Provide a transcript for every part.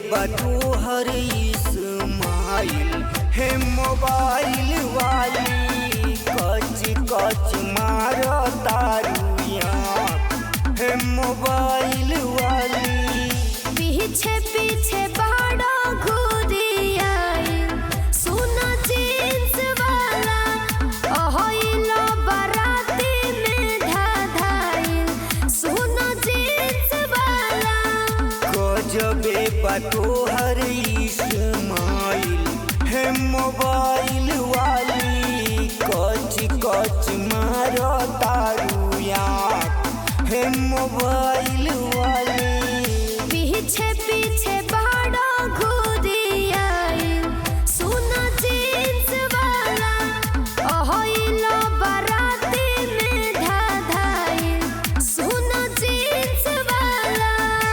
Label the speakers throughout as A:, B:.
A: बटू हर इस्माइल हे मोबाइल वाली कच कच मार तारुया हे मोबाइल वाली
B: पीछे पीछे बड़ा घूरिया सुना जींस वाला ओहिलो बराती में धाधाइल सुना जींस वाला
A: गजबे बटू हर इस्माइल हे मोबाइल वाली कच कच मार तारुया हे मोबाइल वाली
B: पीछे पीछे बड़ा घूरिया सुना जींस वाला ओहिलो बराती में धाधाइल सुना जींस वाला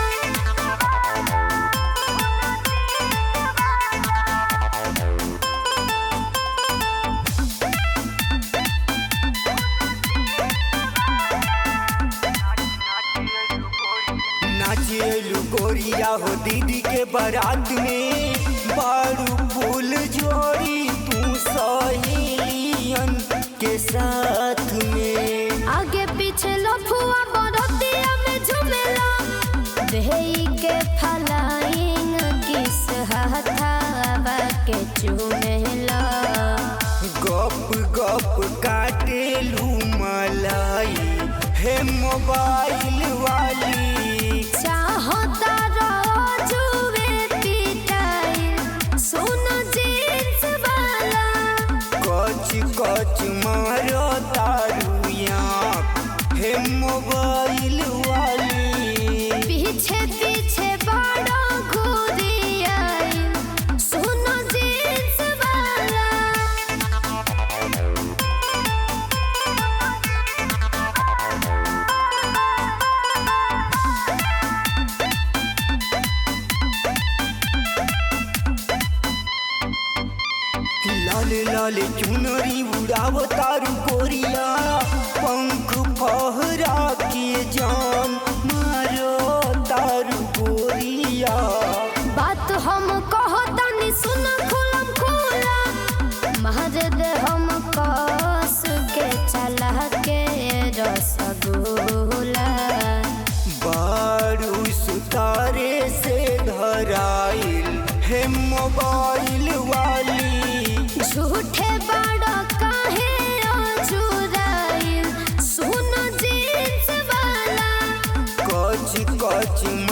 A: नाचेलू गोरिया हो दीदी के बारात में बारू फूल जोड़ी तू सहेलियन के साथ में
B: आगे पीछे लफुआ बरतिया में झुमेला देही के फलाइंग किस हथावा के चुमेला
A: गप गप काटेलू मलाई हे मोबाइल वाली
B: चाहता जुए पिटाइल सुन जींस वाला
A: कच कच मारो तारुया हे मोबाइल वाली
B: पीछे पीछे बड़ा घूरिया सुन जींस वाला
A: लाल लाल चुनरी उड़ाव तारू कोरिया पंख फहरा के जान मारो तारू गोरिया
B: बात हम कहतनी सुन खुलम खुला महाजद हम कस के चला के रसगुल्ला
A: बारू सुतारे से धराइल हे मोबाइल वाली
B: झूठे बड़ा काहे चुराइल सुन जींस वाला
A: कच कच